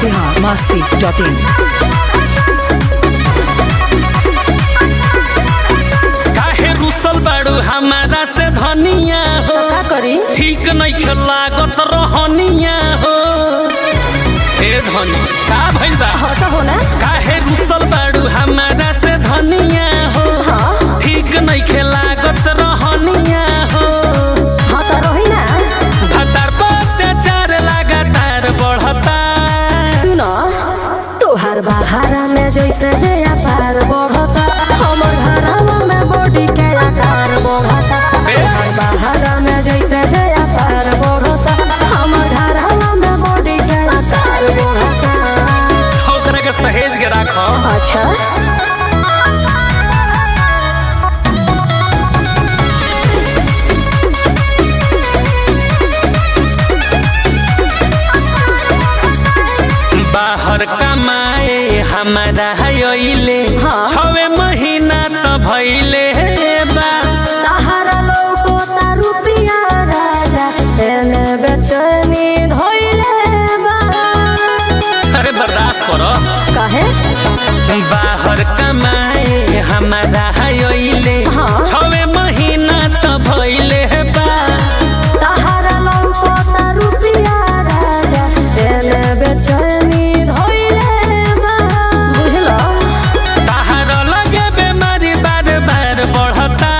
Bihar Masti dot in काहे रुसल बाड़ू हमारा से धनिया हो का करी ठीक नहीं लागत रहनिया हो ए धनी का भइल बा हट हो ना काहे रुसल बाड़ू हमारा से धनिया हो हाँ ठीक नहीं लागत रहनिया हो हाँ तो रही ना भतार पर अत्याचार लगातार बढ़ता सुनो तोहार बहारा में जैसे दया पार बढ़ता हमर घरवा में बॉडी के आकार बढ़ता तोहार बहारा में जैसे दया पार बढ़ता हमर घरवा में बॉडी के आकार बढ़ता ओकरा के सहेज के राखो अच्छा बाहर कमाए हमारा हयले हाँ। छवे महीना त भइले बा तहारा लौकोता रुपिया राजा एने बेचैनी धोइले बा अरे बर्दाश्त करो काहे बाहर कमाए हमारा हयले हाँ। छवे महीना त भइले बा तहारा लौकोता रुपिया राजा एने बेचैनी धोइले बा बुझलो बाहर लगे बेमारी बार बार बढ़ता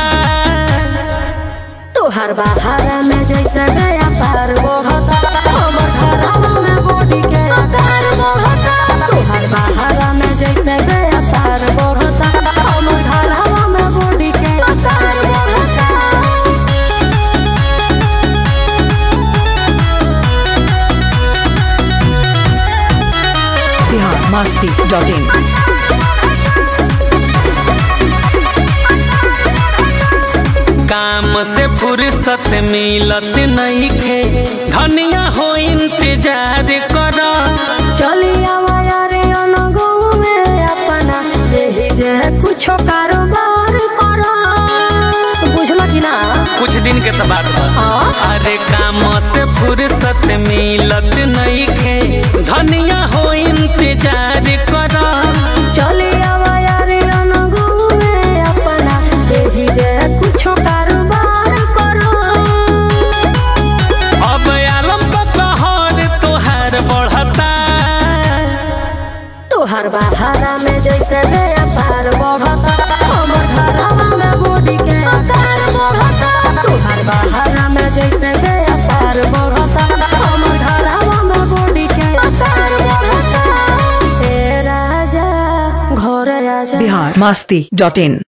तोहार बहारा में जैसे गया पार बढ़ता हमर घरवा में बॉडी के आकार बढ़ता तोहार बहारा में जैसे गया पार बढ़ता हमर घरवा में बॉडी के आकार बढ़ता बिहार मस्ती डॉट इन काम से फुर्सत मिलत नहीं खे धनिया हो इंतजार कर चली आवा यारे अनगो में अपना यही जे कुछो कारोबार करो बुझलो कि ना कुछ दिन के तो बात बा हाँ अरे काम से फुर्सत मिलत नहीं खे धनिया हो इंतजार कर चली आवा यारे अनगो में अपना यही जे कुछो कारोबार करो अब आलम कहर तोहार बढ़ता तोहार बहारा में जैसे दया पार बढ़ता हमर घरवा में बॉडी के आकार बढ़ता तोहार बहारा में जैसे दया पार बढ़ता हमर घरवा में बॉडी के आकार बढ़ता ए राजा घर आजा बिहार मस्ती डॉट इन